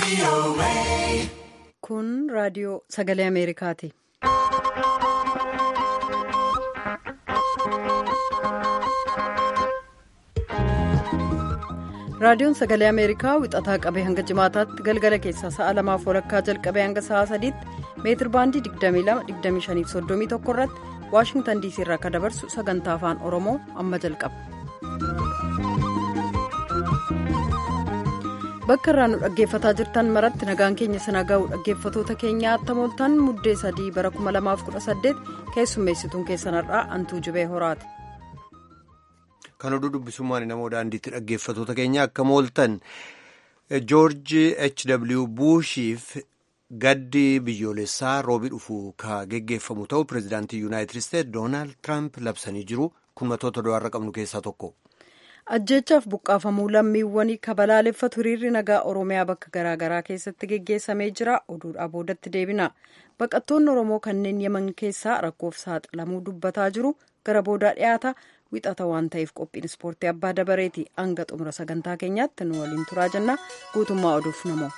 Kun raadiyoo sagalee Ameerikaati. Raadiyoon sagalee Ameerikaa wixataa qabee hanga jimaataatti galgala keessaa sa'a lamaaf walakkaa jalqabee hanga sa'a sadiitti meetir baandii 22-25-31 irratti Waashingtan diisii irraa akka dabarsu sagantaa afaan Oromoo amma jalqaba. Bakka irraa nu dhaggeeffataa jirtan maratti nagaan keenya sana ga'u dhaggeeffatoota keenyaa attamooltan muddee sadii bara 2018 keessummeessituun keessanarraa antuu jibee horaati. Kan oduu dubbisummaan namoo daandiitti dhaggeeffatoota keenya akka mooltan joorji h.w buushiif gaddi biyyoolessaa roobii dhufu ka geggeeffamu ta'u pireezidaantii yuunaayitid isteetsi doonaald tiraamp labsanii jiru kun matoota du'aarra qabnu keessaa tokko. ajjeechaaf buqqaafamuu lammiiwwanii kabalaaleffatu hiriirri nagaa oromiyaa bakka garaagaraa keessatti geggeessamee jira oduudhaa boodatti deebina baqattoonni oromoo kanneen yeman keessaa rakkoof saaxilamuu dubbataa jiru gara boodaa dhiyaata wixata waan ta'eef qophiin ispoortii abbaa dabareeti hanga xumura sagantaa keenyaatti nu waliin turaa jenna guutummaa oduuf namoo.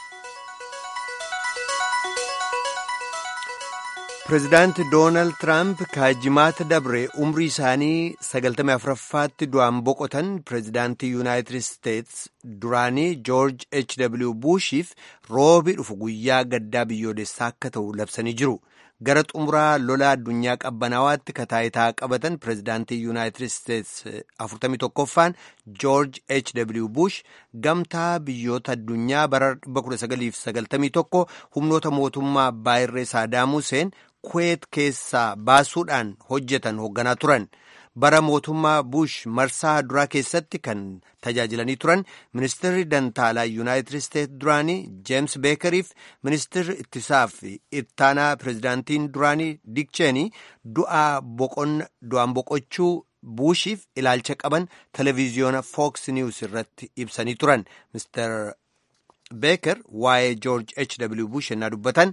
pireezidaanti doonaald tiraamp kaajimaata dabre umrii isaanii 94ffaatti du'aan boqotan pireezidaantii yuunaayitid isteetsi duraanii joorj h.w buushiif roobii dhufu guyyaa gaddaa biyyoolessaa akka ta'u labsanii jiru gara xumuraa lola addunyaa qabbanawaatti kataayitaa qabatan pireezidaantii yuunaayitid isteetsi 41ffaan joorj h.w buush gamtaa biyyoota addunyaa bara 1991 humnoota mootummaa abbaa irree saadaam huseen kuweet keessaa baasuudhaan hojjetan hoogganaa turan bara mootummaa buush marsaa duraa keessatti kan tajaajilanii turan ministeerri dantaalaa yuunaayitid isteetsi duraanii jeems beekeriif ministeerri ittisaaf ittaanaa pireezidaantiin duraanii dikcheenii du'aan boqochuu buushiif ilaalcha qaban televiziyoona fooks niwus irratti ibsanii turan mister beeker waa'ee joorj h.w buush ennaa dubbatan.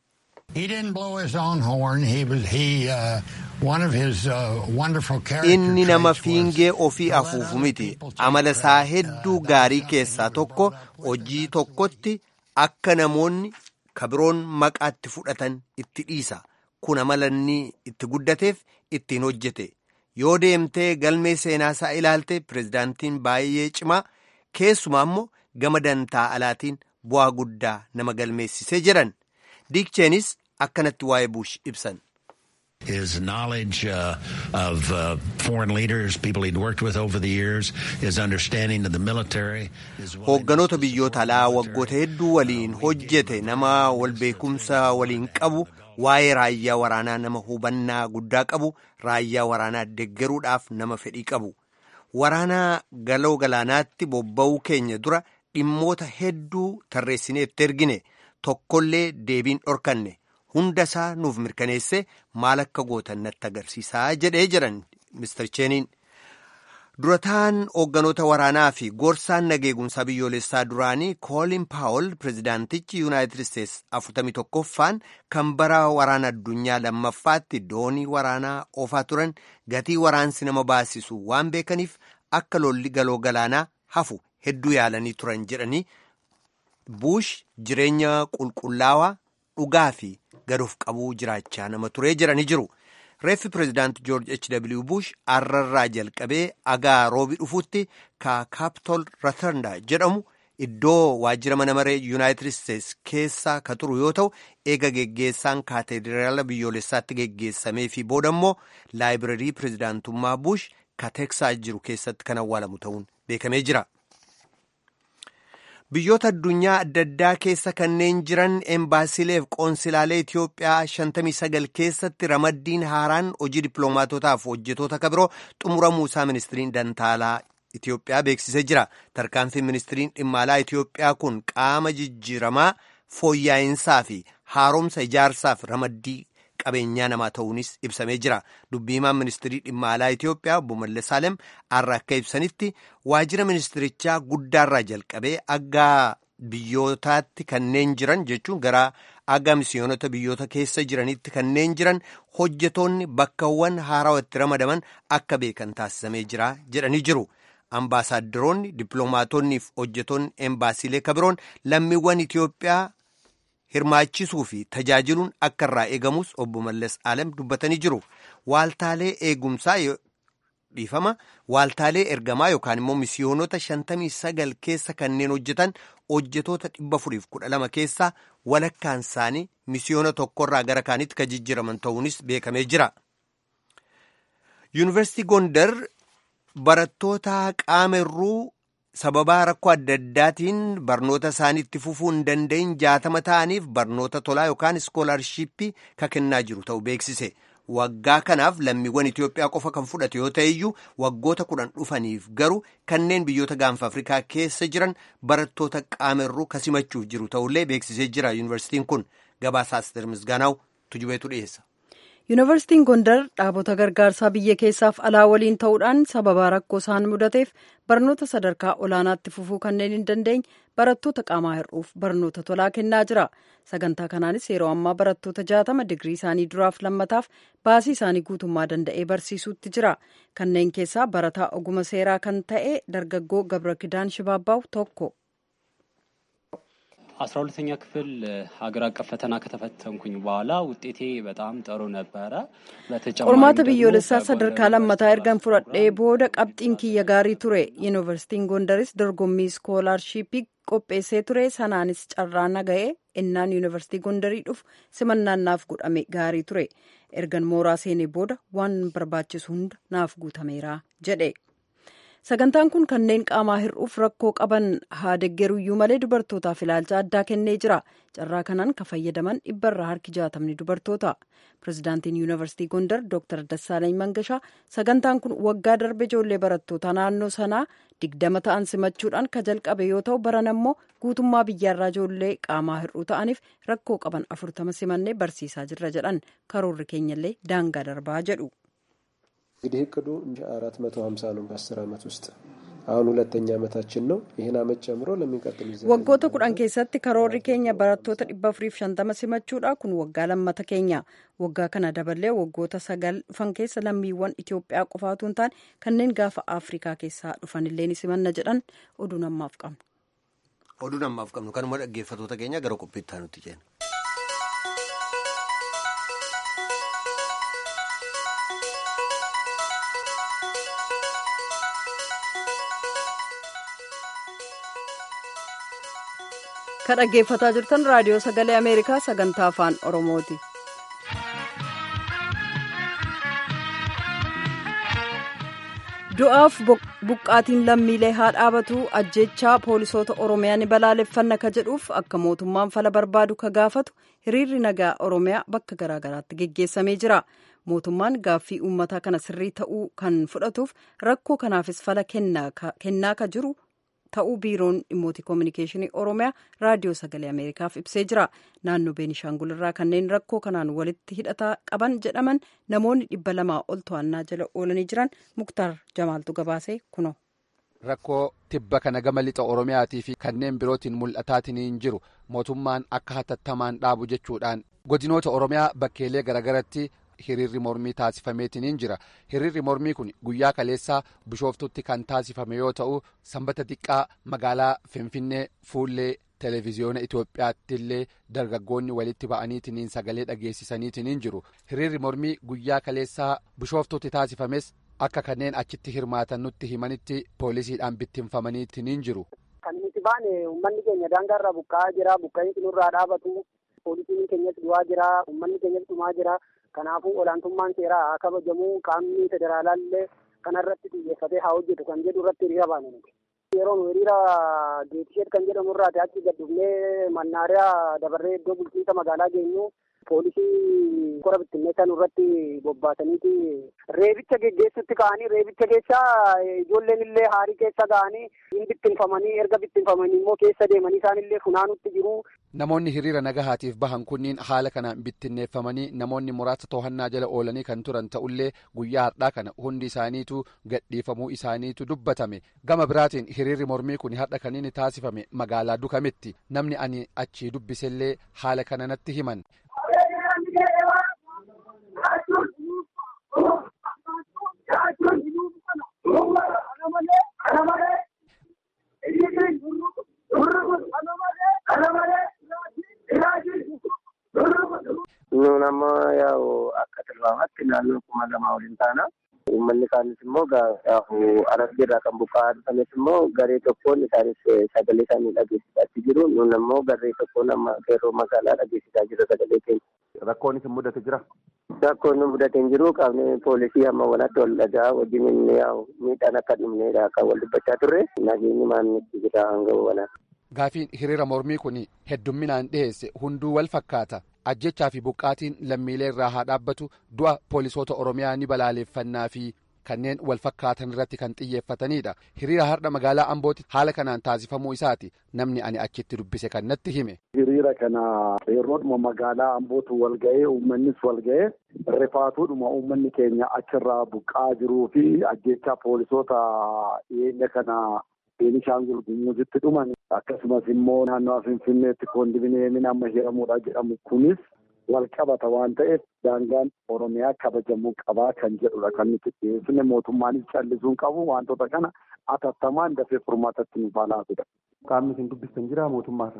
inni nama fiingee ofii afuufu miti amala isaa hedduu gaarii keessaa tokko hojii tokkotti akka namoonni kabiroon maqaatti fudhatan itti dhiisa kun amala inni itti guddateef ittiin hojjete yoo deemtee galmee seenaa isaa ilaalte pireezidaantiin baay'ee cimaa keessumaa immoo gama dantaa alaatiin bu'aa guddaa nama galmeessisee jedhan diikcheenis akkanatti waa'ee buush ibsan. His knowledge uh, of uh, foreign leaders, people he'd worked with over the years, his understanding of the military. Hoogganoota biyyoota alaa waggoota hedduu waliin hojjete nama wal beekumsa waliin qabu waa'ee raayyaa waraanaa nama hubannaa guddaa qabu raayyaa waraanaa deggeruudhaaf nama fedhii qabu waraanaa galoo galaanaatti bobba'uu keenya dura dhimmoota hedduu tarreessinee itti ergine tokkollee deebiin dhorkanne. hunda isaa nuuf mirkaneesse maal akka gootan natti agarsiisaa jedhee jedhan mister cheeniin durataan hoogganoota waraanaa fi gorsaan nageegumsaa biyyoolessaa duraanii koolin paawol pireezidaantichi yuunaayitid isteetsi 41ffaan kan bara waraana addunyaa lammaffaatti doonii waraanaa oofaa turan gatii waraansi nama baasisu waan beekaniif akka lolli galoo galaanaa hafu hedduu yaalanii turan jedhanii buush jireenya qulqullaawaa dhugaa fi gadoof qabuu jiraachaa nama turee jedhanii jiru reeffi pireezidaanti joorj h.w buush arrarraa jalqabee agaa roobii dhufuutti ka kaapitol ratarnda jedhamu iddoo waajjira mana maree yuunaayitid isteetsi keessa ka turu yoo ta'u eega geggeessaan kaateediraala biyyoolessaatti geggeessamee fi booda immoo laayibireerii pireezidaantummaa buush ka teksaas jiru keessatti kan awwaalamu ta'uun beekamee jira. biyyoota addunyaa adda addaa keessa kanneen jiran embaasiilee fi qoonsilaalee Itiyoophiyaa 59 keessatti ramaddiin haaraan hojii dippiloomaatotaaf hojjetoota kabiroo xumuramuu isaa ministiriin dantaalaa Itiyoophiyaa beeksisee jira. Tarkaanfiin ministiriin dhimma alaa Itiyoophiyaa kun qaama jijjiiramaa fooyya'insaa fi haaromsa ijaarsaaf ramaddii qabeenyaa namaa ta'uunis ibsamee jira. Dubbii himaan ministirii dhimma alaa Itiyoophiyaa obbo Mallas Saalem har'a akka ibsanitti waajjira ministirichaa guddaarraa jalqabee aga biyyootaatti kanneen jiran jechuun gara aga misiyoonota biyyoota keessa jiranitti kanneen jiran hojjetoonni bakkawwan haarawaa itti ramadaman akka beekan taasisamee jira jedhanii jiru. ambaasaaddoroonni dippiloomaatonnii fi hojjetoonni embaasiilee kabiroon lammiiwwan Itiyoophiyaa hirmaachisuu fi tajaajiluun akka irraa eegamus obbo Mallas Alam dubbatanii jiru. Waaltaalee eegumsaa dhiifama waaltaalee ergamaa yookaan immoo misiyoonota shantamii sagal keessa kanneen hojjetan hojjetoota dhibba furiif kudha lama keessaa walakkaan isaanii misiyoona tokkorraa gara kaanitti kan jijjiraman ta'uunis beekamee jira. Yuunivarsiitii Gondar barattoota qaama irruu sababaa rakkoo adda addaatiin barnoota isaanii itti fufuu hin danda'in jaatama ta'aniif barnoota tolaa yookaan iskoolaarshiippii kan kennaa jiru ta'uu beeksise. Waggaa kanaaf lammiiwwan Itoophiyaa qofa kan fudhate yoo ta'e iyyuu waggoota kudhan dhufaniif garuu kanneen biyyoota gaanfa Afrikaa keessa jiran barattoota qaama irruu kasimachuuf jiru ta'ullee beeksisee jira. Yuunivarsiitiin kun gabaasaa Asteer Misgaanaw tujubeetu dhiyeessa. Yuunivarsiitiin Gondar dhaabota gargaarsaa biyya keessaaf alaa waliin ta'uudhaan sababa rakkoo isaan mudateef barnoota sadarkaa olaanaatti fufuu kanneen hin dandeenye barattoota qaamaa hir'uuf barnoota tolaa kennaa jira. Sagantaa kanaanis yeroo ammaa barattoota jaatama digirii isaanii duraaf lammataaf baasii isaanii guutummaa danda'ee barsiisuutti jira. Kanneen keessaa barataa oguma seeraa kan ta'e dargaggoo Gabra Kidaan Shibaabaaw tokko. አስራ ሁለተኛ ክፍል ሀገር አቀፍ ፈተና ከተፈተንኩኝ በኋላ ውጤቴ በጣም ጥሩ ነበረ። qormaata biyyoolessaa sadarkaa lammataa ergan fudhadhee booda qabxiin kiyya gaarii ture yuunivarsiitiin gondaris dorgommii iskoolaarshiippii qopheessee ture sanaanis carraa naga'ee innaan yuunivarsiitii gondarii dhufu simannaan naaf godhame gaarii ture ergan mooraa seenee booda waan barbaachisu hunda naaf guutameera jedhe. sagantaan kun kanneen qaamaa hir'uuf rakkoo qaban haa deggeruyyuu malee dubartootaaf ilaalcha addaa kennee jira carraa kanaan kan fayyadaman dhibbarraa harki jaatamni dubartoota pirezidaantiin yuunivarsiitii gondar dr dassaalany mangashaa sagantaan kun waggaa darbe ijoollee barattoota naannoo sanaa digdama ta'an simachuudhaan ka jalqabe yoo ta'u baran ammoo guutummaa biyyaarraa ijoollee qaamaa hir'uu ta'aniif rakkoo qaban afurtama simannee barsiisaa jirra jedhan karoorri keenyallee daangaa darbaa jedhu. እንግዲህ እቅዱ አራት መቶ ሀምሳ ነው በአስር አመት ውስጥ አሁን ሁለተኛ አመታችን ነው። ይህን አመት ጨምሮ ለሚቀጥሉ waggoota kudhan keessatti karoorri keenya barattoota dhibba afuriif shantama simachuudha kun waggaa lammata keenya waggaa kana daballee waggoota sagal dhufan keessa lammiiwwan Itoophiyaa qofaatu hin taane kanneen gaafa Afrikaa keessaa dhufanillee ni simanna jedhan oduu namaaf qabnu. Oduu namaaf qabnu kanuma dhaggeeffatoota keenya gara qophiittaa nutti jenna. kan dhaggeeffataa jirtan raadiyoo sagalee ameerikaa sagantaa afaan oromooti. du'aaf buqqaatiin lammiilee haa dhaabatu ajjechaa poolisoota oromiyaa ni balaaleffanna ka jedhuuf akka mootummaan fala barbaadu ka gaafatu hiriirri nagaa oromiyaa bakka garaagaraatti geggeessamee jira mootummaan gaaffii uummataa kana sirrii ta'uu kan fudhatuuf rakkoo kanaafis fala kennaa ka jiru ta'uu biiroon dhimmoota koominikeeshinii oromiyaa raadiyoo sagalee ameerikaaf ibsee jira naannoo beenishaangul irraa kanneen rakkoo kanaan walitti hidhata qaban jedhaman namoonni dhibba lamaa ol to'annaa jala oolanii jiran muktaar jamaaltu gabaasee kuno. rakkoo tibba kana gama lixa oromiyaatii fi kanneen birootiin mul'ataatiin jiru mootummaan akka hatattamaan dhaabu jechuudhaan godinoota oromiyaa bakkeelee garagaratti hiriirri mormii taasifameetiin jira hiriirri mormii kun guyyaa kaleessaa bishooftutti kan taasifame yoo ta'u sanbata xiqqaa magaalaa finfinnee fuullee televiziyoona itoophiyaatti illee dargaggoonni walitti ba'aniitiin sagalee dhageessisaniitiin jiru hiriirri mormii guyyaa kaleessaa bishooftutti taasifames akka kanneen achitti hirmaatan nutti himanitti poolisiidhaan bittinfamaniitiin jiru. kan nuti baane uummanni keenya daangaarraa buqqa'aa jira buqqa'insi nurraa dhaabatu poolisiin keenyas du'aa jira uummanni keenyas dhumaa jira. kanaafuu olaantummaan seeraa haa kabajamu qaamni federaalaa illee kanarratti xiyyeeffatee haa hojjetu kan jedhu irratti hiriira baane nuti. Yeroo nu hiriira geetisheet kan jedhamu irraati achi gad dhufnee mannaariyaa dabarree iddoo bulchiinsa magaalaa geenyu poolisii kora bittinneessaa nurratti bobbaasaniiti reebicha geggeessutti ka'anii reebicha keessaa ijoolleen illee haarii keessa ga'anii hin bittinfamanii erga bittinfamanii immoo keessa deemanii isaan illee funaanutti jiru. Namoonni hiriira nagahaatiif bahan kunniin haala kanaan bittinneeffamanii namoonni muraasa to'annaa jala oolanii kan turan ta'ullee guyyaa har'aa kana hundi isaaniitu gadhiifamuu isaaniitu dubbatame gama biraatiin hiriirri mormii kun har'a kan inni taasifame magaalaa dukametti namni ani achii dubbisellee haala kana natti himan. nuun amma yaa'u akka tilmaamaatti naannoo kuma lamaa waliin taana. Uummanni kaanis immoo arabbii irraa kan buqqa'aa dhufanis immoo garee tokkoon isaanis sagalee isaanii dhageessisaa jiru. Nuun ammoo garee tokkoon amma qeerroo magaalaa dhageessisaa jiru sagalee keenya. Rakkoonis mudate jira. Rakkoon nu mudate hin jiru qaamni poolisii amma walatti wal dhagaa wajjin inni yaa'u miidhaan akka dhumneedha kan wal dubbachaa turre nageenyi maannitti jira hanga walaa. Gaafiin hiriira mormii kun heddumminaan dhiheesse hunduu wal fakkaata. Ajjechaa fi buqqaatiin lammiilee irraa haa dhaabbatu du'a poolisoota Oromiyaa ni balaaleffannaa fi kanneen wal fakkaatan irratti kan xiyyeeffatanidha. Hiriira har'a magaalaa Ambootti haala kanaan taasifamuu isaati namni ani achitti dubbise kan natti hime. Hiriira kana qeerroodhuma magaalaa Ambootu wal ga'ee uummannis wal ga'ee rifaatuudhuma uummanni keenya achirraa buqqaa jiruu fi ajjechaa poolisoota dhiyeenya kana Beenishaangul Gumuuzitti dhuman akkasumas immoo naannoo Finfinneetti koondominiyeemiin amma hiramuudha jedhamu kunis wal qabata waan ta'eef daangaan Oromiyaa kabajamuu qabaa kan jedhudha kan nuti dhiyeessine mootummaanis callisuun qabu wantoota kana atattamaan dafee furmaatatti nu baalaatudha. Qaamni isin dubbistan jira mootummaarra?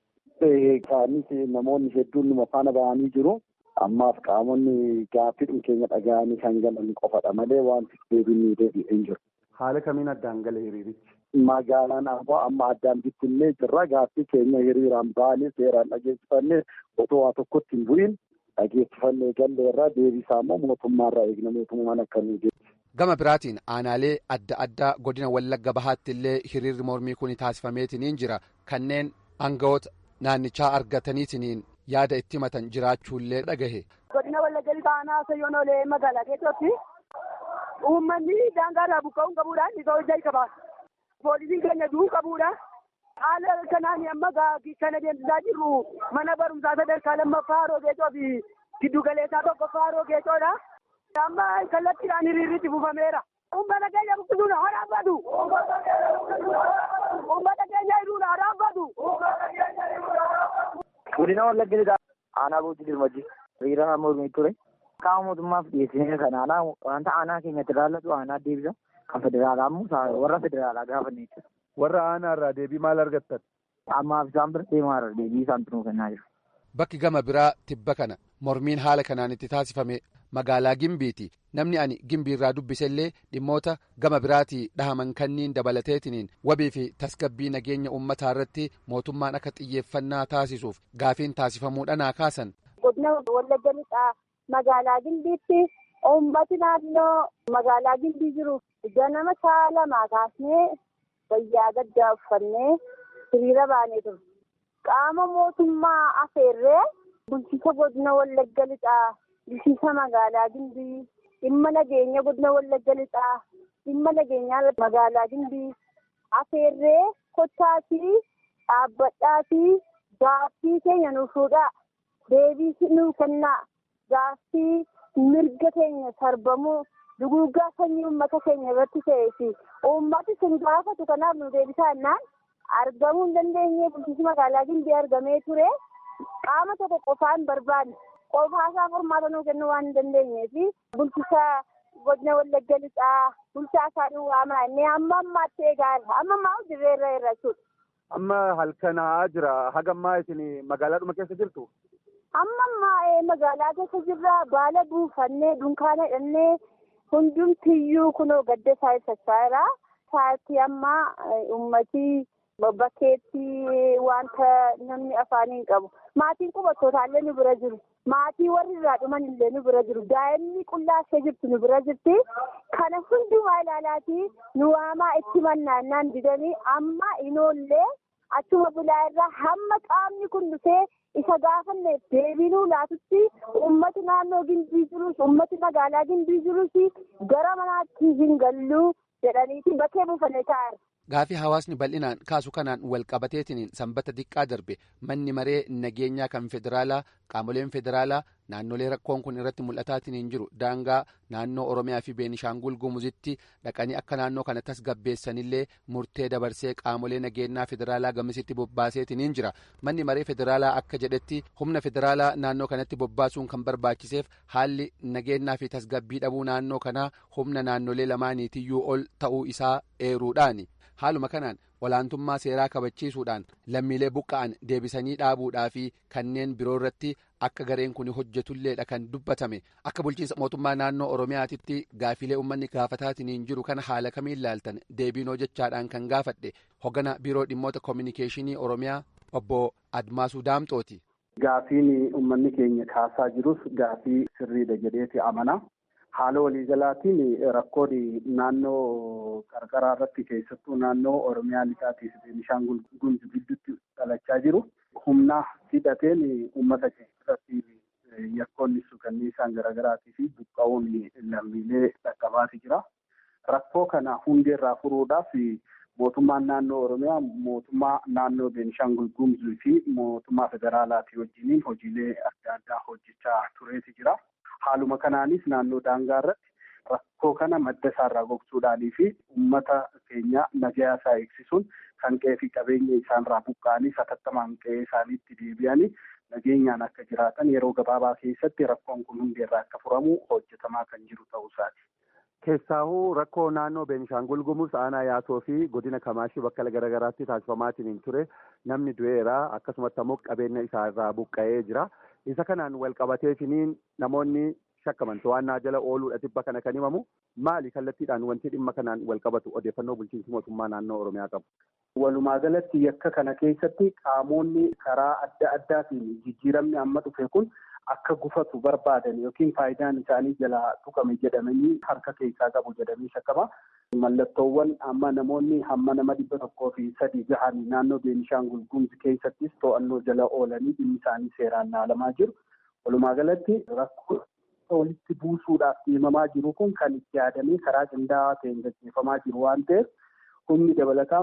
Qaamnis namoonni hedduun numa faana ba'anii jiru. Ammaaf qaamonni gaaffii keenya dhaga'anii kan galan qofadha malee wanti deebiin deebi'ee hin jiru. Haala kamiin addaan gale hiriirichi? Magaalaan ammoo amma addaan bittinnee jirra. Gaaffii keenya hiriiraan baanee seeraan dhageessifannee otoo waa tokkotti hin bu'iin dhageessifannee galleerraa deebisaa immoo mootummaarraa eegna mootummaan akka nu Gama biraatiin aanaalee adda addaa godina Wallagga Bahaatti illee hiriirri mormii kun taasifameetiniin jira. Kanneen aangawoota naannichaa argataniitiniin yaada itti himatan jiraachuullee dhagahe. Godina Wallagga Bahaa Sayyoon Olee magaalaa keessatti uummanni daangaarraa buqqa'uun qabuudhaan isa hojjaa qaba. Poolisiin keenya du'uu qabuudha. Haala kanaan amma kan adeemsisaa jirru mana barumsaa sadarkaa lammaffaa Haroo Geecoo fi giddu galeessaa tokkoffaa Haroo Geecoodha. Amma kallattiidhaan hiriirritti buufameera. Uummata keenya buqqisuun haa dhaabbatu. Uummata keenya hidhuun haa dhaabbatu. Godina Wallagga Lixaa aanaa Boojii Dirmajii hiriira mormii ture. Qaama mootummaaf dhiyeessine kan aanaa wanta aanaa keenyatti ilaallatu aanaa deebisa. Kan federaalaa immoo warra federaalaa gaafanne jechuudha. Warra aanaa irraa deebii maal argattan? Ammaaf isaan bira deemaa irra deebii isaan tunuu kennaa jiru. Bakki gama biraa tibba kana mormiin haala kanaan itti taasifame magaalaa Gimbiiti. Namni ani Gimbii irraa dubbisellee dhimmoota gama biraatii dhahaman kanniin dabalateetiniin wabii fi tasgabbii nageenya uummataa irratti mootummaan akka xiyyeeffannaa taasisuuf gaafiin taasifamuudhaan kaasan. Godina Wallagga Lixaa magaalaa Gimbiitti uummati naannoo magaalaa Gimbii jiru ganama sa'a lamaa kaasnee wayyaa gaddaa uffannee hiriira baanee turre. Qaama mootummaa afeerree bulchiisa godina Wallagga Lixaa, bulchiisa magaalaa Gimbii, dhimma nageenya godina Wallagga Lixaa, dhimma nageenyaa magaalaa Gimbii afeerree kottaatii dhaabbadhaatii gaaffii keenya nuuf fuudhaa deebii nuuf kennaa gaaffii mirga keenya sarbamuu duguuggaa sanyii uummata keenya irratti ta'ee fi uummati sun gaafatu kanaaf nu deebisaa jennaan argamuu hin dandeenye bulchiinsi magaalaa Gimbii argamee ture qaama tokko qofaan barbaanne qofaasaa furmaata nuu kennuu waan hin dandeenyee fi bulchiisa godina Wallagga Lixaa bulchaa isaa duwwaa inni amma ammaatti eegaala amma ammaa dirree irra irra jechuudha. Amma halkanaa jira hagammaa isin magaalaadhuma keessa jirtu? Amma ammaa magaalaa keessa jirra baala buufannee dunkaana hidhannee hundumtiyyuu kunoo gadda isaa ibsachaa jira. Sa'aatii ammaa uummatii bakkeetti wanta namni afaaniin qabu. Maatiin qubattootaa nu bira jiru. Maatii warri irraa dhuman illee nu bira jiru. Daa'imni qullaa ishee jirtu nu bira jirti. Kana hundumaa ilaalaatii nu waamaa itti mannaannaan didanii amma inoollee achuma bulaa irraa hamma qaamni kun dhufee isa gaafanneef deebinuu laatutti uummati naannoo gimbii jirus uummati magaalaa gimbii jirus gara manaatti hin galluu jedhaniiti bakkee buufannee taa'eera. Gaafii hawaasni bal'inaan kaasu kanaan wal qabateetiniin sanbata xiqqaa darbe manni maree nageenyaa kan federaalaa qaamoleen federaalaa naannolee rakkoon kun irratti mul'ataatiniin jiru daangaa naannoo oromiyaa fi beenishaangul gumuzitti dhaqanii akka naannoo kana tasgabbeessanillee murtee dabarsee qaamolee nageenyaa federaalaa gamisitti bobbaaseetiniin jira manni maree federaalaa akka jedhetti humna federaalaa naannoo kanatti bobbaasuun kan barbaachiseef haalli nageenyaa fi tasgabbii dhabuu naannoo kanaa humna naannolee lamaaniitiyyuu ol ta'uu isaa eeruudhaani. haaluma kanaan olaantummaa seeraa kabachiisuudhaan lammiilee buqqa'an deebisanii dhaabuudhaa fi kanneen biroo irratti akka gareen kun hojjetulleedha kan dubbatame akka bulchiinsa mootummaa naannoo oromiyaatitti gaafilee uummanni gaafataatiin jiru kana haala kamiin ilaaltan deebiinoo jechaadhaan kan gaafadhe hoggana biiroo dhimmoota koominikeeshinii oromiyaa obbo admaasuu daamxooti. Gaafiin uummanni keenya kaasaa jirus gaafii sirriidha jedheeti amana. Haala waliigalaatiin rakkoon naannoo qarqaraa irratti keessattuu naannoo Oromiyaa lixaatii fi Beenishaangul Gumuz gidduutti dhalachaa jiru. Humna hidhateen uummata keessatti yakkoonni suukanniisaan garaagaraatii fi buqqa'uun lammiilee dhaqqabaati jira. Rakkoo kana hundeerraa furuudhaaf mootummaan naannoo Oromiyaa mootummaa naannoo Beenishaangul Gumuz fi mootummaa federaalaatii wajjiniin hojiilee adda addaa hojjechaa tureeti jira. Haaluma kanaanis naannoo daangaa irratti rakkoo kana madda isaarraa gogsuudhaanii fi uummata keenya nagaa isaa eegsisuun kan qe'ee fi qabeenya isaanirraa buqqa'anii satattamaan qe'ee isaaniitti deebi'anii nageenyaan akka jiraatan yeroo gabaabaa keessatti rakkoon kun hundeerraa akka furamu hojjetamaa kan jiru ta'uu isaati. Keessaahuu rakkoo naannoo Beenishaangul Gumuz aanaa yaasoo fi godina Kamaashii bakka garaagaraatti taasifamaatiin ture namni du'eera akkasumatti ammoo qabeenya isaarraa buqqa'ee jira. Isa kanaan wal qabateetiniin namoonni shakkaman to'annaa jala ooluudha dhibba kana kan himamu maali kallattiidhaan wanti dhimma kanaan wal qabatu odeeffannoo bulchiinsi mootummaa naannoo Oromiyaa qabu. Walumaa galatti yakka kana keessatti qaamonni karaa adda addaatiin jijjiiramni amma dhufe kun akka gufatu barbaadan yookiin faayidaan isaanii jalaa tuqame jedhamanii harka keessaa qabu jedhamee shakkama. Mallattoowwan amma namoonni hamma nama dhibba tokkoo fi sadii gahan naannoo Beenishaangul Gumuz keessattis to'annoo jala oolanii dhimmi isaanii seeraan laalamaa jiru. Walumaa galatti rakkoo walitti buusuudhaaf deemamaa jiru kun kan itti yaadamee karaa qindaa'aa ta'een gaggeeffamaa jiru waan ta'eef humni dabalataa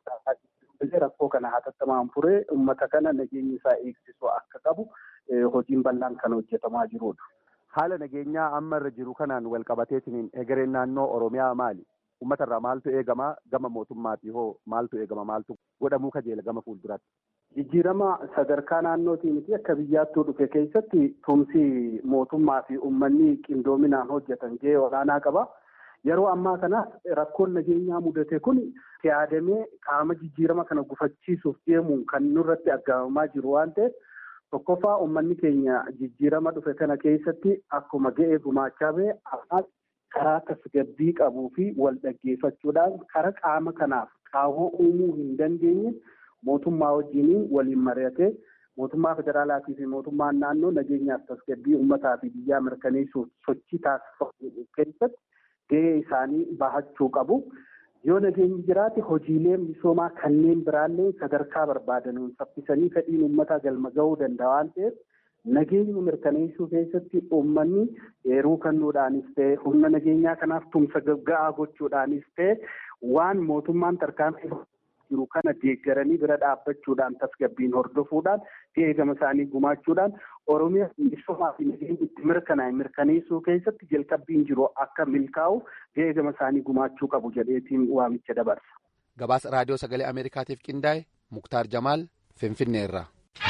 rakkoo kana hatattamaan furee uummata kana nageenya isaa eegsisu akka qabu hojiin bal'aan kan hojjetamaa jirudha. Haala nageenyaa amma irra jiru kanaan wal qabateetiin egereen naannoo Oromiyaa maali? Uummata irraa maaltu eegama gama mootummaatii hoo maaltu eegama maaltu godhamuu kajeela gama fuulduraatti? Jijjiirama sadarkaa naannootii miti akka biyyaattuu dhufe keessatti tumsi mootummaa fi uummanni qindoominaan hojjetan gahee olaanaa qaba. Yeroo ammaa kana rakkoon nageenyaa mudate kun yaadamee qaama jijjiirama kana gufachiisuuf deemuun kan nurratti aggaamamaa jiru waan ta'eef tokkoffaa uummanni keenya jijjiirama dhufe kana keessatti akkuma ga'ee gumaachaa ba'e ammaas karaa tasgabbii qabuu fi wal dhaggeeffachuudhaan karaa qaama kanaaf qaawwoo uumuu hin dandeenye mootummaa wajjin waliin mari'atee mootummaa federaalaatii fi mootummaan naannoo nageenyaaf tasgabbii uummataa fi biyyaa mirkaneessuuf sochii taasifamu keessatti gahee isaanii bahachuu qabu. Yoo nageenyi jiraate hojiilee misoomaa kanneen biraallee sadarkaa barbaadanuun saffisanii fedhiin uummataa galma gahuu danda'a waan ta'eef nageenya mirkaneessuu keessatti uummanni eeruu kennuudhaanis ta'e humna nageenyaa kanaaf tumsa ga'aa gochuudhaanis ta'e waan mootummaan tarkaanfii jiru kana deeggaranii bira dhaabbachuudhaan tasgabbiin hordofuudhaan eegama isaanii gumaachuudhaan oromiyaa misoomaa fi nageenya itti mirkanaa'e mirkaneessuu keessatti jalqabbiin jiru akka milkaa'u eegama isaanii gumaachuu qabu jedheetiin waamicha dabarsa. Gabaasa raadiyoo sagalee Ameerikaatiif qindaa'e Muktaar Jamaal Finfinneerraa.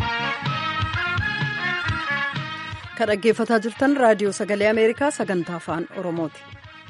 Kan dhaggeeffataa jirtan raadiyoo sagalee Ameerikaa sagantaa afaan Oromooti.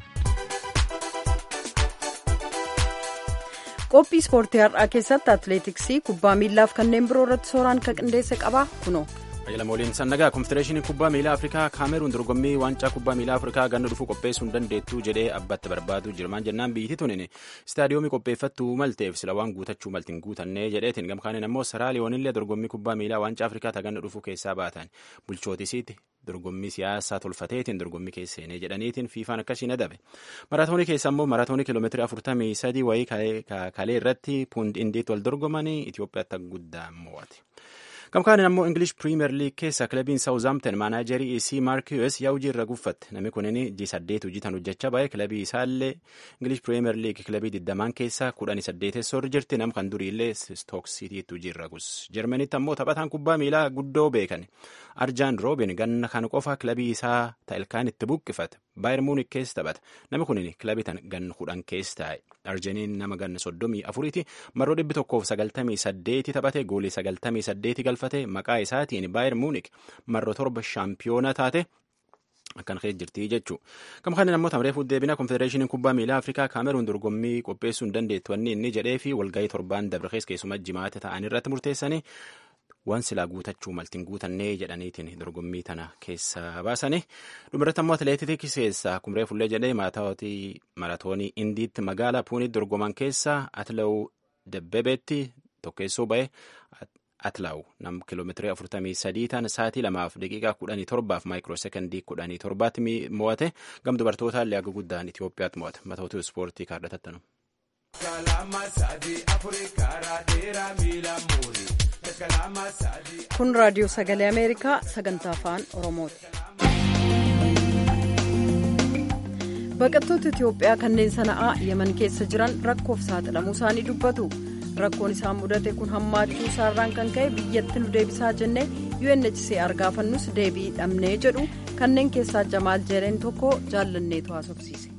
qophii ispoortii har'aa keessatti atileetiksii kubbaa miillaaf kanneen biroo irratti sooraan kan qindeesse qaba kunoo. Ajajala mooliin sannagaa konfedereeshinii kubbaa miilaa Afrikaa kaameruun dorgommii waancaa kubbaa miilaa Afrikaa ganna dhufuu qopheessuu hin dandeettu jedhee abbatti barbaadu jirmaan jennaan biyyatti tunin istaadiyoomii qopheeffattuu malteef sila waan guutachuu malti hin guutannee jedheetiin gamkaaniin ammoo saraa liyoonillee dorgommii kubbaa miilaa waancaa Afrikaa taganna dhufuu keessaa baatan bulchootisiitti dorgommii siyaasaa tolfateetiin dorgommii keesseenee jedhaniitiin fiifaan akkasiin adabe maraatoonii keessa ammoo maraatoonii kiiloomeetirii afurtamii sadii wayii kalee irratti puund indiitti wal dorgomanii Itoophiyaatti guddaa mo'ate. Gamkaanin ammoo English Premier League keessa kilabiin Southampton maanaajarii isii Mark Hughes yaa hojii irra guffatte namni kunin ji saddeet hojiitan hojjechaa baay'ee kilabii isaallee English Premier League kilabii digdamaan keessa kudhanii saddeetessoo irra jirti nam kan duriillee Stoke Citytti hojii irra gus. Jarmanitti ammoo taphataan kubbaa miilaa guddoo beekan Arjaan Roobin ganna kan qofa kilabii isaa ta'elkaan itti buqqifate Baayir Muunik keessa taphata namni kunin kilabii tan ganna kudhan keessa taa'e. Arjaniin nama ganna soddomii afuriiti marroo dhibbi tokkoof sagaltamii saddeeti taphate goolii sagaltamii saddeeti galfate maqaa isaatiin baayir muunik marroo torba shaampiyoona taate akkan kee jirti jechuudha. Kam kana namoota amreef deebina konfedereeshiniin kubbaa miilaa Afrikaa Kaameruun dorgommii qopheessuu hin dandeettu wanni inni jedhee fi walgahii torbaan dabre keessa keessumaa jimaata ta'an irratti murteessanii waan silaa guutachuu maltiin guutannee jedhaniitiin dorgommii tana keessa baasanii dhumarratti ammoo atileetiks keessaa kumree fullee jedhee maratoonii indiitti magaalaa puunitti dorgoman keessa atilaa'uu dabbebeetti tokkeessoo ba'e atlaa'u nam kiiloomeetirii afurtamii sadii tan sa'aatii lamaaf daqiiqaa kudhanii torbaaf maayikiroo sekondii kudhanii torbaatti mo'ate gam dubartootaa illee akka guddaan Itoophiyaatti mo'ate matootu ispoortii kaardhatattanu. kun raadiyoo sagalee ameerikaa sagantaa afaan oromooti. baqattoota itiyoophiyaa kanneen sana'aa yeman keessa jiran rakkoof saaxilamuu isaanii dubbatu rakkoon isaan mudate kun hammaachuu isaarraan kan ka'e biyyatti nu deebisaa jennee unhcr gaafannus deebii dhabnee jedhu kanneen keessaa jamaal jereen tokko jaallanneetu haasofsiise.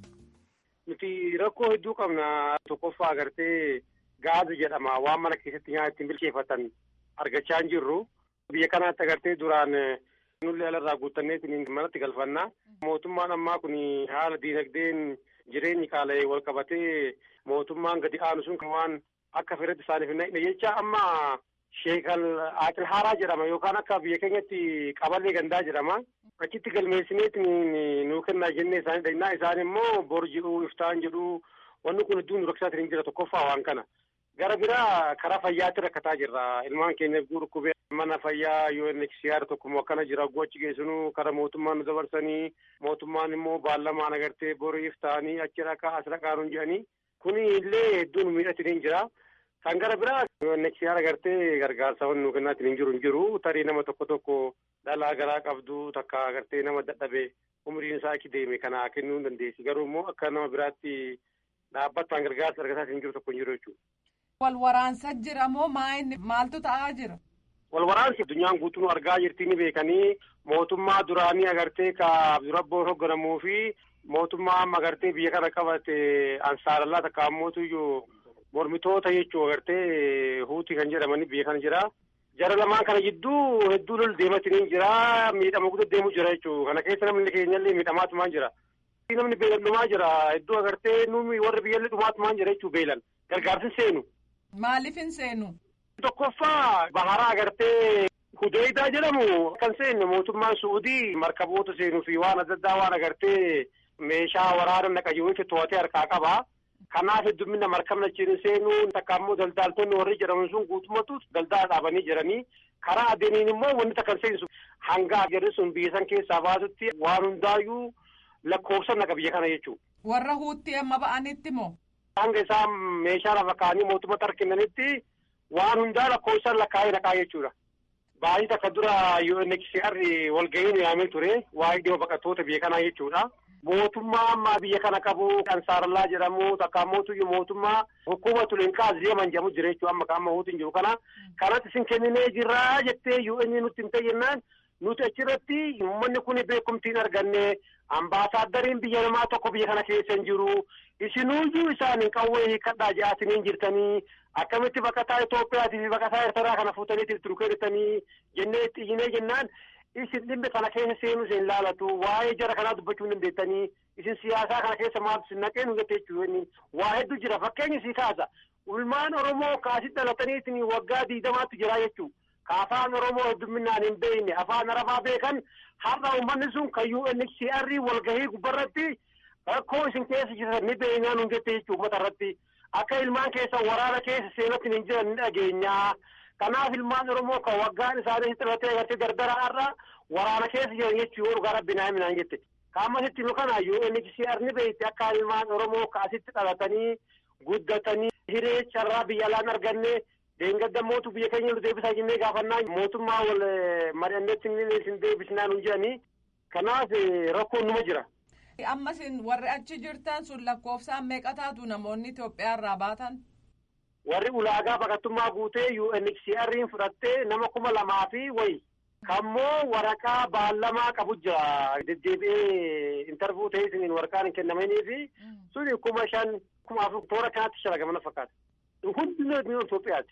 nuti rakkoo hedduu qabna tokkoffaa agartee gaazi jedhama waan mana keessatti nyaata ittiin bilcheeffatan argachaa hin jirru biyya kanaatti agartee duraan nullee alarraa guutanneetiin manatti galfanna mootummaan ammaa kun haala diinagdeen jireenyi qaala'ee wal qabatee mootummaan gadi aanu sun kan waan akka fedhetti isaaniif hin naqne jecha amma sheekal aqil haaraa jedhama yookaan akka biyya keenyatti qaballee gandaa jedhama achitti galmeessineetiin nuu kennaa jennee isaanii dhagnaa isaan immoo bor jedhu iftaan jedhu wanni kun hedduun nu rakkisaatiin hin jira tokkoffaa waan kana gara biraa karaa fayyaatti rakkataa jirra ilmaan keenya dhukkubee mana fayyaa UNHCR tokko akkana jira achi geessinu karaa mootummaan nu dabarsanii mootummaan immoo baallamaan agartee boriif ta'anii achi dhaqaa as dhaqaa nuun jedhanii kuni illee hedduun miidhatiin hin jira. Kan gara biraa UNHCR agartee gargaarsa wanni nu kennaatiin hin jiru hin jiru tarii nama tokko tokko dhalaa garaa qabdu takka agartee nama dadhabe umriin isaa achi deeme kana kennuu hin dandeessi garuu immoo akka nama biraatti dhaabbataan gargaarsa argataa hin jiru tokko hin jiru jechuudha. Wal waraansa jira moo maaltu ta'aa jira? Wal waraansi addunyaan guutuu argaa jirti ni beekanii mootummaa duraanii agartee ka durabboo hoogganamuu fi mootummaa amma agartee biyya kana qabate ansaarallaa takka ammootu iyyuu mormitoota jechuu agartee huutii kan jedhamanii biyya kana jira. Jara lamaan kana jidduu hedduu lol deematiin jira miidhama guddaa deemu jira jechuu kana keessa namni keenyallee miidhamaatumaan jira. Namni beelan dhumaa jira hedduu agartee numi warri biyyallee dhumaatumaan jira jechuu beelan gargaarsi seenu. Maaliif hin seenu? Tokkoffaa baharaa agartee Hudeydaa jedhamu kan seenne mootummaan Suudii markaboota seenuu fi waan adda addaa waan agartee meeshaa waraana naqayyuutti to'atee harkaa qaba. Kanaaf heddumminna markabna achiin seenuu takka immoo daldaaltonni warri jedhaman sun guutummaatu daldala dhaabanii jiranii karaa adeemiin immoo wanni takka seensu hanga agarri sun biyya san keessaa baasutti waan hundaayyuu lakkoofsa naqa biyya kana jechuudha. Warra huutti amma ba'anitti moo? Hanga isaan meeshaa lafa kaa'anii mootummaa tarkinnanitti waan hundaa lakkoofsaan lakkaa'ee naqaa jechuudha. Baay'ee takka dura UNHCR walga'iin yaamee ture waa'ee dhimma baqattoota biyya kanaa jechuudha. Mootummaa ammaa biyya kana qabu ansaarallaa jedhamu takka ammoo mootummaa hukkuma tulinkaas deeman jedhamu jira jechuudha amma amma huutiin jiru kana. Kanatti isin kenninee jirraa jettee UN nutti hin ta'innaan nuti achirratti uummanni kun beekumtiin arganne ambaasaaddariin biyya namaa tokko biyya kana keessa hin jiru. Isinuyyuu isaanin qawwee hiikkadhaa ja'atanii jirtanii akkamitti baqataa Itoophiyaatii fi baqataa Eertaraa kana fuutaniitiif turu kennittanii jennee itti iyyinee jennaan isin dhimmi kana keessa seenuu isin laalatu waa'ee jara kanaa dubbachuu hin dandeettanii isin siyaasaa kana keessa maaltu isin naqee nu jettee jechuudha waa hedduu jira fakkeenyi sii kaasa ulmaan Oromoo kaasitti dhalatanii waggaa diidamaatti jira jechuudha. Ka afaan Oromoo heddumminaan hin beekne afaan Arabaa beekan har'a uummanni sun kan UNHCR walgahii gubbarratti rakkoo isin keessa jiran ni beeknaa nun jette jechuudha uummata irratti akka ilmaan keessa waraana keessa seenatti hin jiran ni dhageenyaa. Kanaaf ilmaan Oromoo kan waggaan isaanii xirratee agartee dardaraarra waraana keessa jiran jechuu yoo dhugaa rabbinaa himinaan jette. Kaamasitti nu kana UNHCR ni beekti akka ilmaan Oromoo kaasitti dhalatanii guddatanii hiree carraa biyya alaan arganne deengaddamootu biyya keenya nu deebisaa jennee gaafannaa mootummaa wal mari'anneetti isin deebisnaa nun jedhanii kanaaf rakkoon numa jira. Amma isin warri achi jirtan sun lakkoofsaan meeqa taatu namoonni Itoophiyaa irraa baatan? Warri ulaagaa baqattummaa guutee UNHCR'n fudhattee nama kuma lamaa fi wayi. Kammoo waraqaa baallamaa qabu jira. Deddeebi'ee intarvuu ta'ee isiniin waraqaan hin kennamanii fi suni kuma shan kuma afur toora kanatti shalagamana fakkaata. Hundi Itoophiyaati.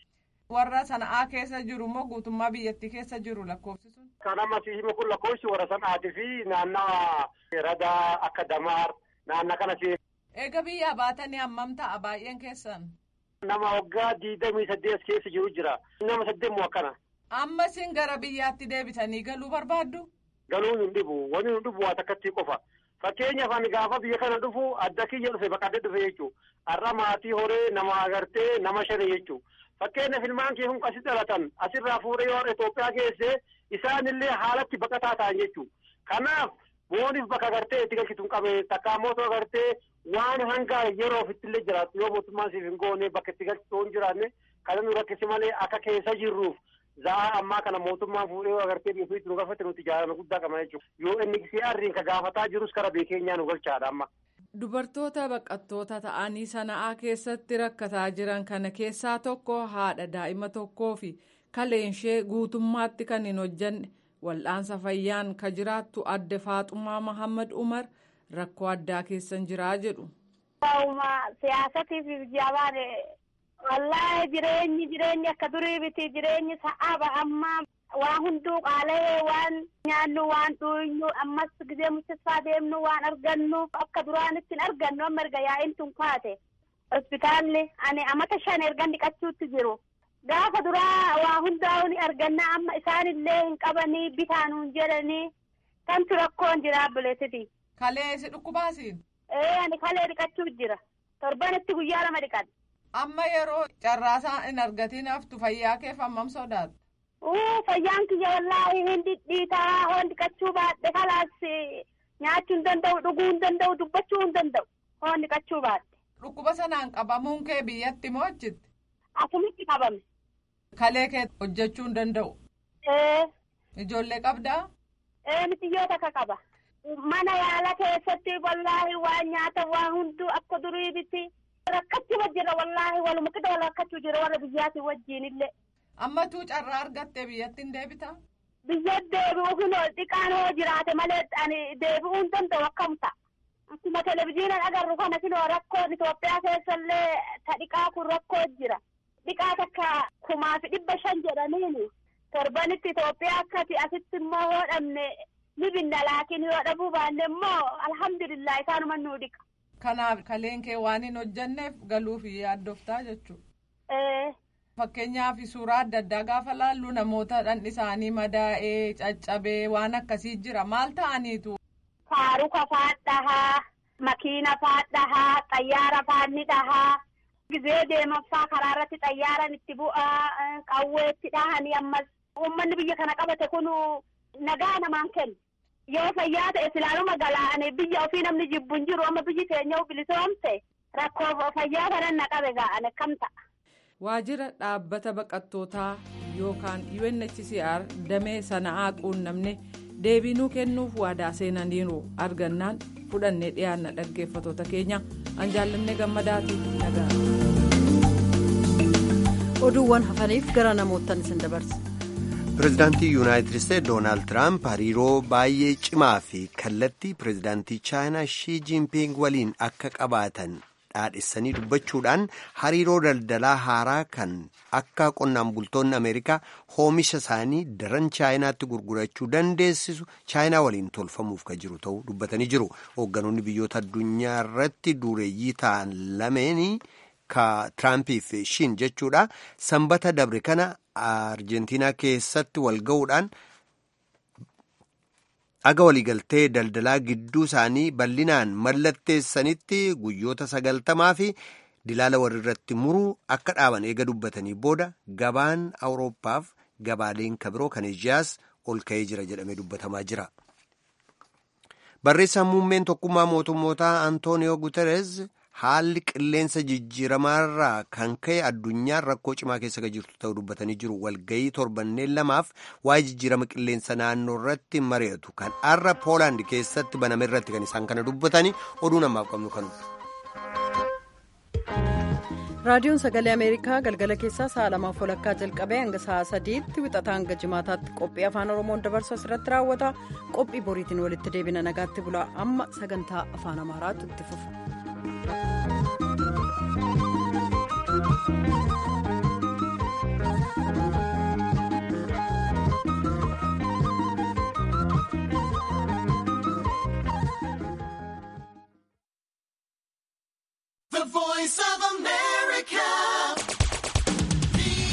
warra sana'aa keessa jiru moo guutummaa biyyattii keessa jiru lakkoofsi sun. Kan amma siima kun lakkoofsi warra sana'aatii fi naannawa radaa akka damaar naanna kana si. Eega biyyaa baatanii hammam ta'a baay'een keessan. Nama waggaa diidamii saddeet keessa jiru jira. Nama saddeet moo akkana. Amma isin gara biyyaatti deebitanii galuu barbaaddu? Galuun hin dhibu. Wanni hin dhibu waa takkatti qofa. Fakkeenyaaf ani gaafa biyya kana dhufu adda kiyya dhufe baqadde dhufe jechuudha. Har'a maatii horee nama agartee nama shani jechuudha. Fakkeenyaaf ilmaan kee kun asi dhalatan asirraa fuudhee yoo Itoophiyaa geesse isaanillee haalatti baqataa ta'an jechuudha. Kanaaf booniif bakka agartee itti galchituun qabee takkaa mootuu agartee waan hanga yeroo ofittillee jiraatu yoo mootummaan siif hin goone bakka itti galchituu hin jiraanne kan nu rakkisi malee akka keessa jirruuf za'aa ammaa kana mootummaan fuudhee agartee nuti nu gaafate nuti jaalala guddaa qabna jechuudha. Yoo inni siyaarriin ka gaafataa jirus kara beekeenyaa nu galchaadha amma. Dubartoota baqattoota ta'anii sana'aa keessatti rakkataa jiran kana keessaa tokko haadha daa'ima tokkoo fi kaleenshee guutummaatti kan hin hojjanne wal'aansa fayyaan ka jiraattu adde Faaxumaa Mahammad Umar rakkoo addaa keessan jiraa jedhu. Siyaasatiif jabaan wallaahi jireenyi jireenyi akka durii biti jireenyi sa'aaba amma waan hunduu qaala'ee waan nyaannu waan dhuynu ammas gizee muccisaa deemnu waan argannuuf akka duraanitti hin argannu amma erga yaa'iin tun kaate hospitaalli ani amata shan ergan dhiqachuutti jiru gaafa duraa waa hundaa'u ni arganna amma isaanillee hin qabanii bitaanuun jedhanii kantu rakkoon jira buleessiti. Kalee si dhukkubaasiin. Ee ani kalee dhiqachuu jira torbanitti guyyaa lama dhiqadha. Amma yeroo carraasaa hin argatiin haftu fayyaa keef hammam sodaatu. Uu fayyaan kiyya wallaahi hin dhidhiitaa hoon dhiqachuu baadhe kalaas nyaachuu hin danda'u dhuguu hin danda'u dubbachuu hin danda'u hoon dhiqachuu baadhe. Dhukkuba sanaan qabamuun kee biyyatti moo achitti? Asumitti qabame. Kalee kee hojjechuu hin danda'u. Ee. Ijoollee qabdaa? Ee mitiyyoo takka qaba. Mana yaala keessatti wallaahi waan nyaata waan hunduu akka durii biti. Rakkachuma jira wallaahi waluma qixa wal rakkachuu jira warra biyyaatii wajjin illee. Amma tuu carraa argattee biyyatti hin deebita? Biyya deebi'uu kun xiqqaan hoo jiraate malee ani deebi'uu hin danda'u akkam ta'a. Akkuma televizyiiniin agarru kana kunoo rakkoon Itoophiyaa keessallee ta dhiqaa kun rakkoo jira. Dhiqaa takka kumaa fi dhibba shan jedhaniini torbanitti Itoophiyaa akkati asitti immoo hoo dhabne ni binna laakiin yoo dhabuu baanne immoo alhamdulillah isaanuma nuu dhiqa. Kanaaf kaleen kee waan hin hojjanneef galuuf yaaddoftaa jechuudha. Fakkeenyaaf suuraa adda addaa gaafa laallu namoota dhandhi isaanii madaa'ee caccabee waan akkasii jira maal ta'aniitu. Faaruka faadhahaa, makiina faadhahaa, xayyaara faanni dhahaa. Gizee deemaffaa karaa irratti xayyaaran itti bu'aa qawweetti dhahanii ammas uummanni biyya kana qabate kun nagaa namaan kennu. Yoo fayyaa ta'e silaaluma galaane biyya ofii namni jibbu hin jiru amma biyyi keenya bilisoomte rakkoo fayyaa kanan na qabe ga'an akkam ta'a. Waajjira dhaabbata baqattootaa yookaan UNHCR damee sana'aa quunnamne deebiinuu kennuuf waadaa seenaniiru argannaan fudhannee dhiyaanna dhaggeeffatoota keenya an jaallanne gammadaatiif nagaa. oduuwwan hafaniif gara namootaan isin dabarsa. pireezidaantii yuunaayitid isteetsi doonaald tiraamp hariiroo baay'ee cimaa fi kallattii pireezidaantii chaayinaa shii jiinping waliin akka qabaatan dhaadhessanii dubbachuudhaan hariiroo daldalaa haaraa kan akka qonnaan bultoonni ameerikaa oomisha isaanii daran chaayinaatti gurgurachuu dandeessisu chaayinaa waliin tolfamuuf kan jiru ta'uu dubbatanii jiru hoogganoonni biyyoota addunyaa irratti dureeyyii ta'an lameenii. ka Tiraampii fi Shiin jechuudha sanbata dabre kana Arjentiinaa keessatti wal ga'uudhaan aga waliigaltee daldalaa gidduu isaanii bal'inaan mallatteessanitti guyyoota sagaltamaa fi dilaala walirratti muruu akka dhaaban eega dubbatanii booda gabaan awurooppaaf gabaaleen kabiroo kan eeshiyaas ol ka'ee jira jedhamee dubbatamaa jira. barreessaan muummeen tokkummaa mootummootaa antooniyoo guteres. haalli qilleensa jijjiiramaarraa kan ka'e addunyaan rakkoo cimaa keessa jirtu ta'uu dubbatanii jiru walgayii torbanneen lamaaf waa'ee jijjiirama qilleensa naannoo irratti mari'atu kan har'a poolaand keessatti baname irratti kan isaan kana dubbatanii oduu namaaf qabnu kanu. raadiyoon sagalee ameerikaa galgala keessaa sa'a lamaaf walakkaa jalqabee hanga sa'a sadiitti wixataa hanga jimaataatti qophii afaan oromoon dabarsu asirratti raawwata qophii boriitiin walitti deebina nagaatti bulaa amma sagantaa afaan amaaraatu itti fufa. The voice of America.